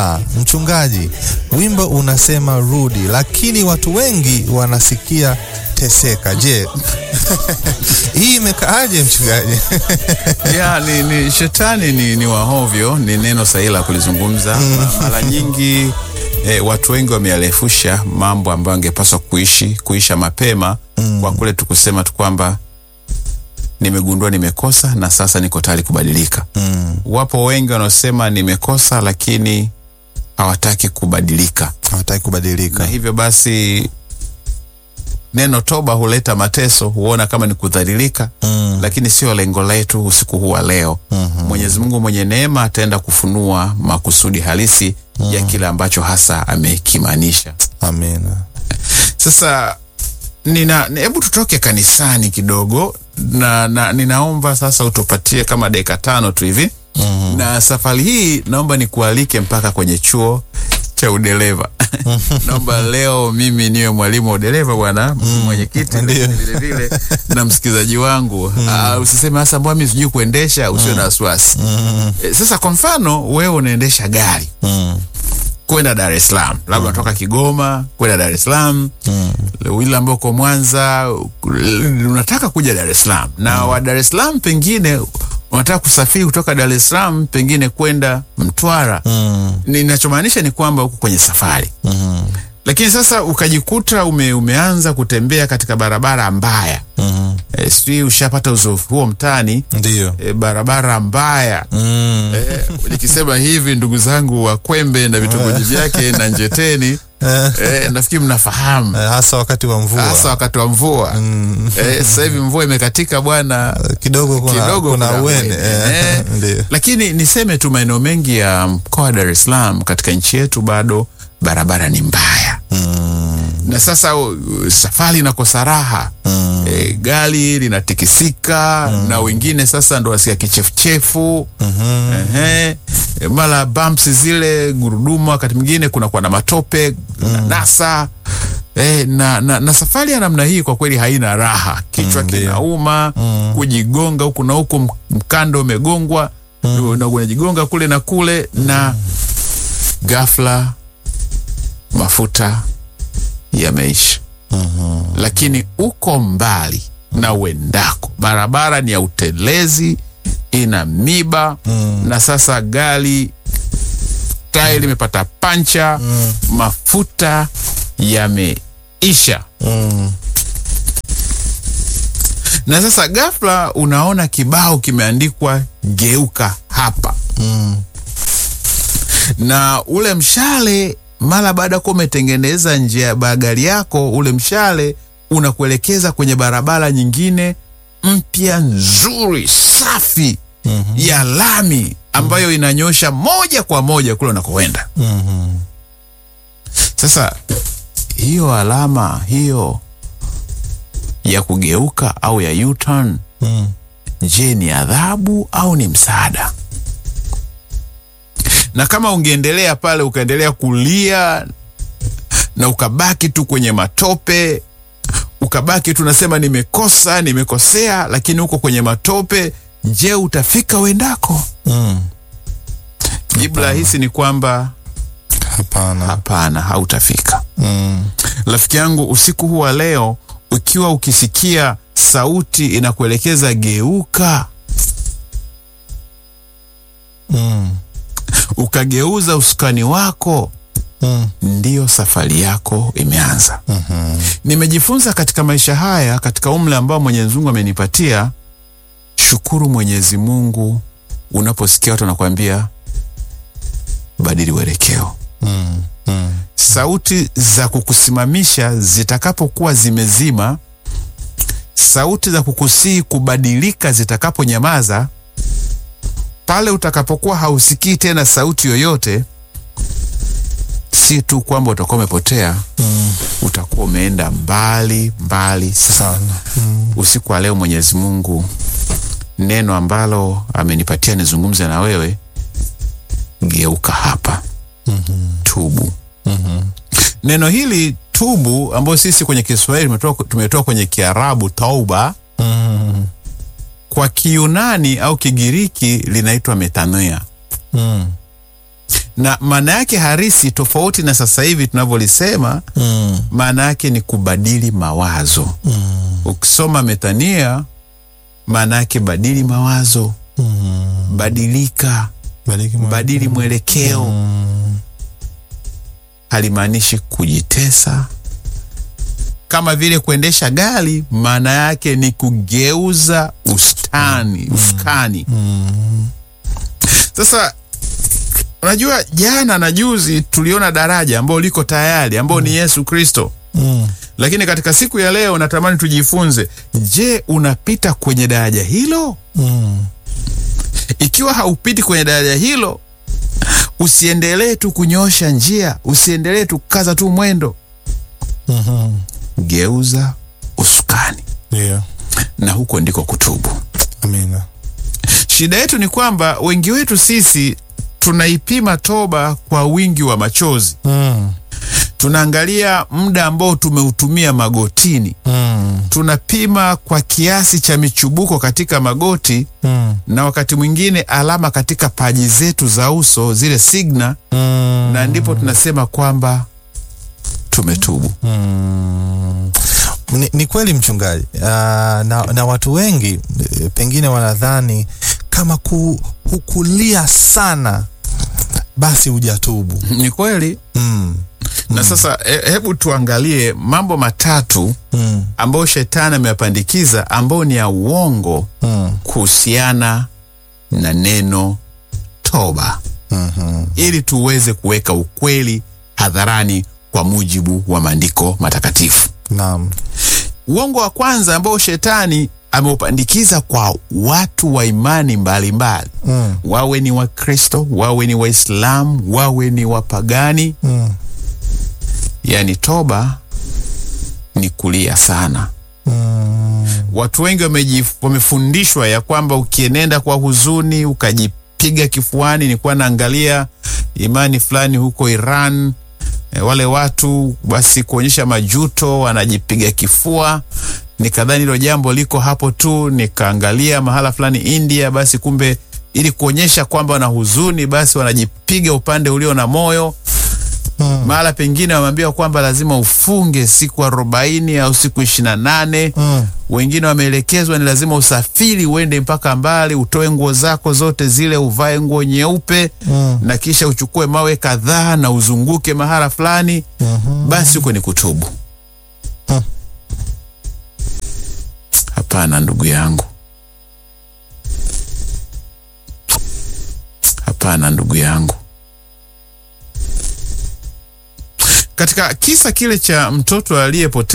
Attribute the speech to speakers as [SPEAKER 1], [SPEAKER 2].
[SPEAKER 1] Ah, mchungaji, wimbo unasema rudi, lakini watu wengi wanasikia teseka. Je, hii imekaaje mchungaji?
[SPEAKER 2] ya ni, ni shetani ni, ni wahovyo, ni neno sahihi la kulizungumza. Ma- Mara nyingi eh, watu wengi wamearefusha mambo ambayo angepaswa kuishi kuisha mapema kwa kule tukusema tu kwamba nimegundua nimekosa na sasa niko tayari kubadilika. Wapo wengi wanaosema nimekosa, lakini hawataki kubadilika
[SPEAKER 1] Hawataki
[SPEAKER 2] na
[SPEAKER 1] kubadilika.
[SPEAKER 2] hivyo basi neno toba huleta mateso, huona kama ni kudhalilika
[SPEAKER 1] Mm.
[SPEAKER 2] lakini sio lengo letu usiku huu wa leo. Mwenyezi Mungu mwenye neema ataenda kufunua makusudi halisi ya kile ambacho hasa amekimaanisha.
[SPEAKER 1] Amina.
[SPEAKER 2] Sasa nina hebu tutoke kanisani kidogo na, na ninaomba sasa utupatie kama dakika tano tu hivi na safari hii naomba nikualike mpaka kwenye chuo cha udereva naomba leo mimi niwe mwalimu wa udereva bwana mwenyekiti
[SPEAKER 1] Ndiyo.
[SPEAKER 2] vile vile na msikilizaji wangu Ah, usiseme hasa mbona mimi sijui kuendesha usiwe na wasiwasi Eh, sasa kwa mfano wewe unaendesha gari
[SPEAKER 1] Mm.
[SPEAKER 2] kwenda Dar es Salaam, labda unatoka Kigoma kwenda Dar es Salaam mm. ile ambao uko Mwanza unataka kuja Dar es Salaam na wa Dar es Salaam pengine unataka kusafiri kutoka Dar es Salaam pengine kwenda Mtwara
[SPEAKER 1] Mm.
[SPEAKER 2] ninachomaanisha ni kwamba uko kwenye safari
[SPEAKER 1] Mhm.
[SPEAKER 2] lakini sasa ukajikuta ume, umeanza kutembea katika barabara mbaya
[SPEAKER 1] Mhm.
[SPEAKER 2] e, sijui ushapata uzoefu huo mtaani
[SPEAKER 1] Ndiyo.
[SPEAKER 2] e, barabara mbaya
[SPEAKER 1] Mm.
[SPEAKER 2] Eh, nikisema hivi ndugu zangu wa Kwembe na vitongoji vyake na Njeteni eh, nafikiri mnafahamu
[SPEAKER 1] Eh, hasa wakati wa mvua
[SPEAKER 2] hasa wakati wa mvua eh, sasa hivi mvua imekatika bwana
[SPEAKER 1] kidogo kuna,
[SPEAKER 2] kidogo
[SPEAKER 1] kuna
[SPEAKER 2] kuna
[SPEAKER 1] uene
[SPEAKER 2] uene,
[SPEAKER 1] eh,
[SPEAKER 2] eh.
[SPEAKER 1] ndio
[SPEAKER 2] lakini niseme tu maeneo mengi ya mkoa wa Dar es Salaam katika nchi yetu bado barabara ni mbaya na sasa uh, safari inakosa raha
[SPEAKER 1] Mm.
[SPEAKER 2] e, gari linatikisika na wengine sasa ndo wasikia kichefuchefu Ehe. E, mara bumps zile gurudumu wakati mwingine kunakuwa na matope na nasa E, na, na, na safari ya namna hii kwa kweli haina raha kichwa
[SPEAKER 1] Mm, ndio.
[SPEAKER 2] kinauma kujigonga huku na huku m- mkando umegongwa na unajigonga kule na kule na ghafla mafuta yameisha lakini uko mbali na uendako, barabara ni ya utelezi, ina miba na sasa gari tairi limepata pancha, mafuta yameisha
[SPEAKER 1] Mm.
[SPEAKER 2] na sasa ghafla unaona kibao kimeandikwa geuka hapa
[SPEAKER 1] Mm.
[SPEAKER 2] na ule mshale mara baada ya kuwa umetengeneza njia ya gari yako, ule mshale unakuelekeza kwenye barabara nyingine mpya nzuri safi ya lami ambayo inanyosha moja kwa moja kule unakoenda.
[SPEAKER 1] Mhm.
[SPEAKER 2] Sasa hiyo alama hiyo ya kugeuka au ya U-turn,
[SPEAKER 1] Mm.
[SPEAKER 2] je, ni adhabu au ni msaada? Na kama ungeendelea pale ukaendelea kulia na ukabaki tu kwenye matope, ukabaki tu unasema nimekosa, nimekosea, lakini uko kwenye matope, je, utafika uendako?
[SPEAKER 1] Mm.
[SPEAKER 2] Jibu rahisi ni kwamba
[SPEAKER 1] Hapana.
[SPEAKER 2] hapana, hautafika.
[SPEAKER 1] Mm.
[SPEAKER 2] Rafiki yangu, usiku huu wa leo, ukiwa ukisikia sauti inakuelekeza geuka,
[SPEAKER 1] Mm.
[SPEAKER 2] ukageuza usukani wako,
[SPEAKER 1] Mm.
[SPEAKER 2] ndiyo safari yako imeanza. Nimejifunza katika maisha haya, katika umri ambao Mwenyezi Mungu amenipatia, shukuru Mwenyezi Mungu unaposikia watu wanakuambia badili uelekeo.
[SPEAKER 1] Mm. Mm.
[SPEAKER 2] sauti za kukusimamisha zitakapokuwa zimezima, sauti za kukusii kubadilika zitakaponyamaza, pale utakapokuwa hausikii tena sauti yoyote, si tu kwamba utakuwa umepotea, utakuwa umeenda mbali mbali sana.
[SPEAKER 1] Sana.
[SPEAKER 2] Usiku wa leo Mwenyezi Mungu, neno ambalo amenipatia nizungumze na wewe, geuka hapa, tubu. Neno hili tubu, ambayo sisi kwenye Kiswahili tumetoa tumetoa kwenye Kiarabu tauba,
[SPEAKER 1] Mm.
[SPEAKER 2] kwa Kiyunani au Kigiriki linaitwa metanoia.
[SPEAKER 1] Mm.
[SPEAKER 2] na maana yake harisi tofauti na sasa hivi tunavyolisema
[SPEAKER 1] Mm.
[SPEAKER 2] maana yake ni kubadili mawazo
[SPEAKER 1] Mm.
[SPEAKER 2] ukisoma metania maana yake badili mawazo
[SPEAKER 1] Mm.
[SPEAKER 2] badilika
[SPEAKER 1] Bariki mwa-
[SPEAKER 2] badili mwelekeo
[SPEAKER 1] Mm.
[SPEAKER 2] halimaanishi kujitesa kama vile kuendesha gari maana yake ni kugeuza ustani usukani
[SPEAKER 1] Mm.
[SPEAKER 2] sasa unajua jana na juzi tuliona daraja ambao liko tayari ambao ni yesu kristo
[SPEAKER 1] Mm.
[SPEAKER 2] lakini katika siku ya leo natamani tujifunze je unapita kwenye daraja hilo
[SPEAKER 1] Mm.
[SPEAKER 2] ikiwa haupiti kwenye daraja hilo usiendelee tu kunyosha njia usiendelee tu kukaza tu mwendo
[SPEAKER 1] Mhm.
[SPEAKER 2] geuza usukani
[SPEAKER 1] Ndio.
[SPEAKER 2] na huko ndiko kutubu
[SPEAKER 1] Amina.
[SPEAKER 2] shida yetu ni kwamba wengi wetu sisi tunaipima toba kwa wingi wa machozi
[SPEAKER 1] Mm.
[SPEAKER 2] tunaangalia muda ambao tumeutumia magotini
[SPEAKER 1] Mm.
[SPEAKER 2] tunapima kwa kiasi cha michubuko katika magoti
[SPEAKER 1] Mm.
[SPEAKER 2] na wakati mwingine alama katika paji zetu za uso zile signa
[SPEAKER 1] Mm.
[SPEAKER 2] na ndipo tunasema kwamba tumetubu
[SPEAKER 1] Mm. Ni, ni kweli mchungaji. Uh, na, na watu wengi eh, pengine wanadhani kama ku, hukulia sana basi hujatubu.
[SPEAKER 2] ni kweli
[SPEAKER 1] Mm.
[SPEAKER 2] na sasa he, hebu tuangalie mambo matatu
[SPEAKER 1] Mm.
[SPEAKER 2] ambayo shetani ameyapandikiza ambayo ni ya uongo
[SPEAKER 1] Mm.
[SPEAKER 2] kuhusiana na neno toba
[SPEAKER 1] Mhm.
[SPEAKER 2] ili tuweze kuweka ukweli hadharani kwa mujibu wa maandiko matakatifu
[SPEAKER 1] Naam.
[SPEAKER 2] uongo wa kwanza ambao shetani ameupandikiza kwa watu wa imani mbalimbali
[SPEAKER 1] Mm.
[SPEAKER 2] wawe ni wakristo wawe ni waislamu wawe ni wapagani
[SPEAKER 1] Mm.
[SPEAKER 2] yani toba ni kulia sana
[SPEAKER 1] Mm.
[SPEAKER 2] watu wengi wamejif- wamefundishwa ya kwamba ukienenda kwa huzuni ukajipiga kifuani nilikuwa naangalia imani fulani huko iran e, wale watu basi kuonyesha majuto wanajipiga kifua nikadhani hilo jambo liko hapo tu nikaangalia mahala fulani india basi kumbe ili kuonyesha kwamba wana huzuni basi wanajipiga upande ulio na moyo
[SPEAKER 1] Mm.
[SPEAKER 2] mahala pengine wameambiwa kwamba lazima ufunge siku arobaini au siku ishiri na nane
[SPEAKER 1] Mm.
[SPEAKER 2] wengine wameelekezwa ni lazima usafiri uende mpaka mbali utoe nguo zako zote zile uvae nguo nyeupe
[SPEAKER 1] Mm.
[SPEAKER 2] na kisha uchukue mawe kadhaa na uzunguke mahala fulani
[SPEAKER 1] Mhm.
[SPEAKER 2] basi huko ni kutubu
[SPEAKER 1] Hmm.
[SPEAKER 2] hapana ndugu yangu hapana ndugu yangu katika kisa kile cha mtoto aliyepotea